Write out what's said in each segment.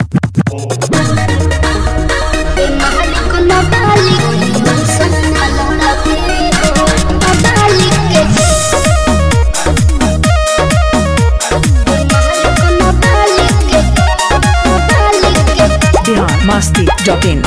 Bihar Masti dot in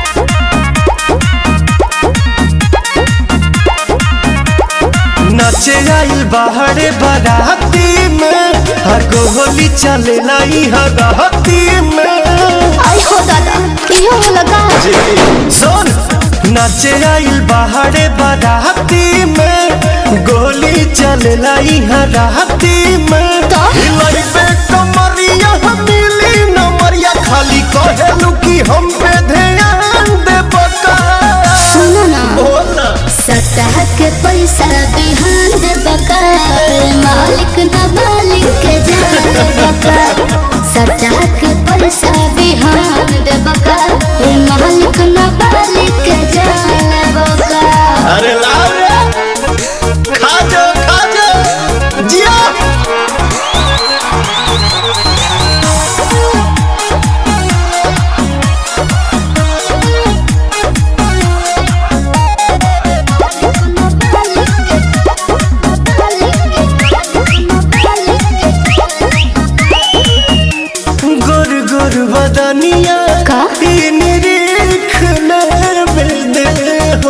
नचे आइल बाहरे बाराती में हर गोली चले लाई हराती में आई हो दादा इहो लगा सुन नचे आइल बाहरे बाराती में गोली चले लाई हराती में तो? हिलाई पे कमरिया मिली नमरिया खाली कहेलू कि हम पे ध्यान दे बका सुनो ना बोल ना सतह के पैसा बिहान दे बका मालिक न मालिक के जान बका सतह के पैसा बिहान दे बका मालिक न मालिक के जान बका अरे लाओ रे खा जा खा जा जिया गुर गुर बदनिया का? इन रेख बेदे हो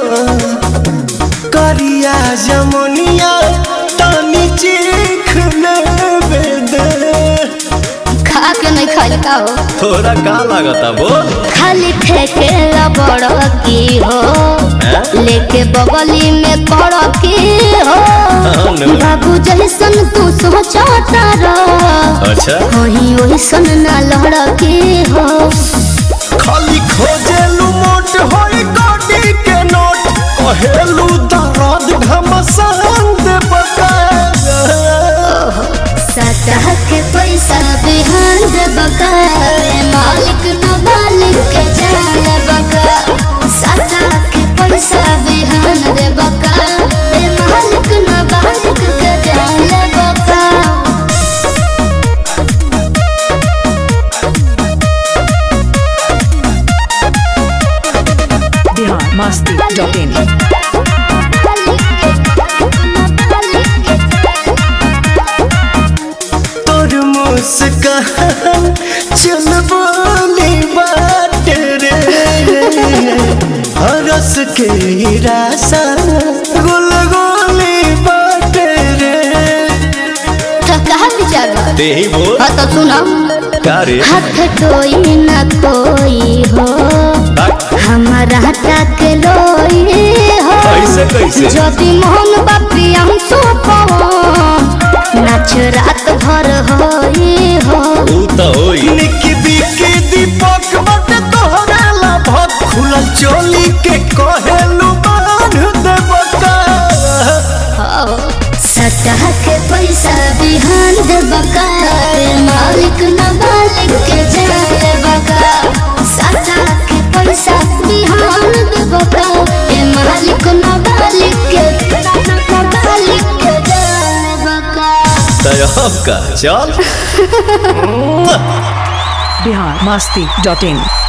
करिया जमुनिया तानी चीख बेदे खा के नहीं खाई का हो थोड़ा का लागता बोल खाली ठेके बड़ की हो लेके बगली में कर की हो हाँ, बाबू जैसन तू सोचता रह अच्छा कहीं ओइसन ना लड़ के हो खाली खोजेलू मोट होई गाड़ी के नोट कहेलू दर्द घमसान दे बका सतह के पैसा बिहान दे बका मालिक न मालिक के जान बका सतह के पैसा बिहान दे बका मालिक न मालिक के जान बका बिहार मस्ती डॉट इन तोर मुस्कान चल बोली बात रे हरस के रासा गुल गोली बात रे तो कहा विचार बा? ते ही बोल हाँ तो सुनो का रे हाथ कोई न कोई हो हमारा तक लोई हो कैसे कैसे যদি মোহন বাপি আমি সোপাও নাচ রাত ভর হই হো ऊ तो होई निकी बिकी दीपक बट तोहरा ला भत खुलल चोली के कहेलू बांध दे बका सतह के पैसा बिहान दे बका मालिक न मालिक के जाए बका सतह के पैसा बिहान दे बका ए मालिक न मालिक के मालिक के जाए बका तय का चल बिहार मस्ती डॉट इन